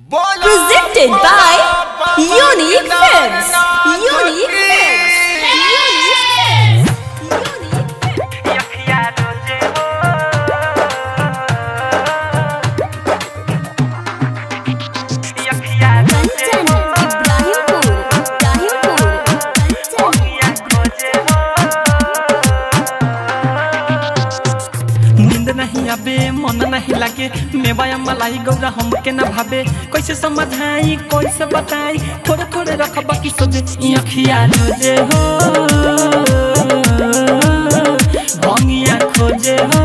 Presented by Unique Films. Unique Films. Unique Films. Unique Films. Kanchan Ibrahimpur Ibrahimpur Kanchan नींद नहीं आवे मन नहीं लागे मेवाया मलाई गौरा हमके न भावे कैसे समझाई कैसे बताई थोड़े थोड़े रख बाकी सोचे ई अखिया रोजे हो भंगिया खोजे हो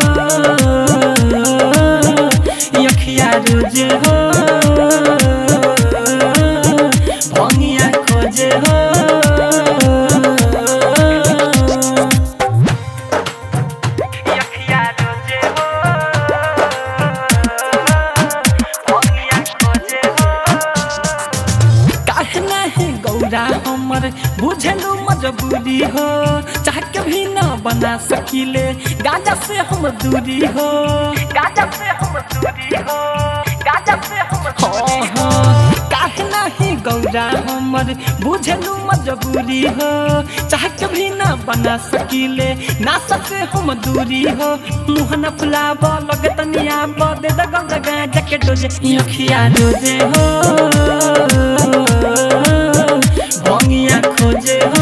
ई अखिया रोजे हो भंगिया खोजे हो काहे नाही गौरा हमर बुझलू मजबूरी हो चाह के भी न बना सकीले गाजा से हम दूरी हो गाजा से हम दूरी हो गाजा से हम हाँ हाँ काहे नाही गौरा हमर बुझलू मजबूरी हो चाह के भी न बना सकीले ना सके हम दूरी हो मुँह न फुलाब लगे तनिया दे द गौरा गाजा के डोजे अखिया डोजे हो भंगिया खोजे हो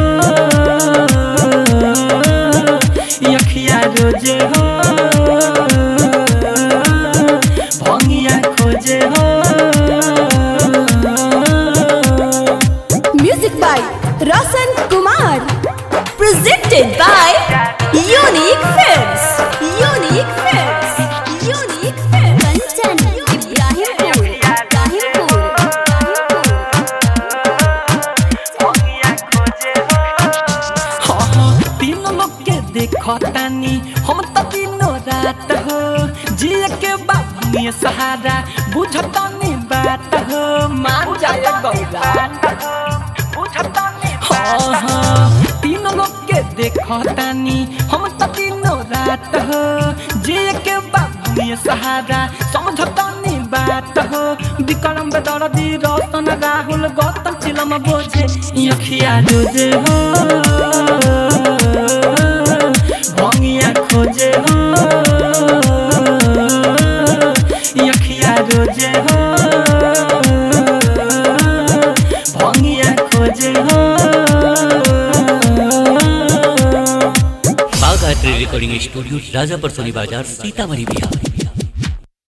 अखिया रोजे हो भंगिया खोजे हो Music by Rasan Kumar. Presented by Unique Films. Unique Films. Unique Films. Kanchan Ibrahimpur Ibrahimpur हाँ हाँ तीनों लोग के देखो तानी हम तो तीनों रात हो जिए के बाबू सहारा बुझतानी बात हो मान जाए गौरा हाँ हाँ तीनों लोग के देखो तानी हम तो तीनों रात हो जिए के बाबू सहारा समझतानी बात हो विक्रम बेदरदी रतन राहुल गौतम चिलम बोझे अखिया रोजे हो भंगिया खोजे हो अखिया रोजे हो भंगिया खोजे हो बाघ art recording studio Rajapar Soni Bazar Sitamarhi Bihar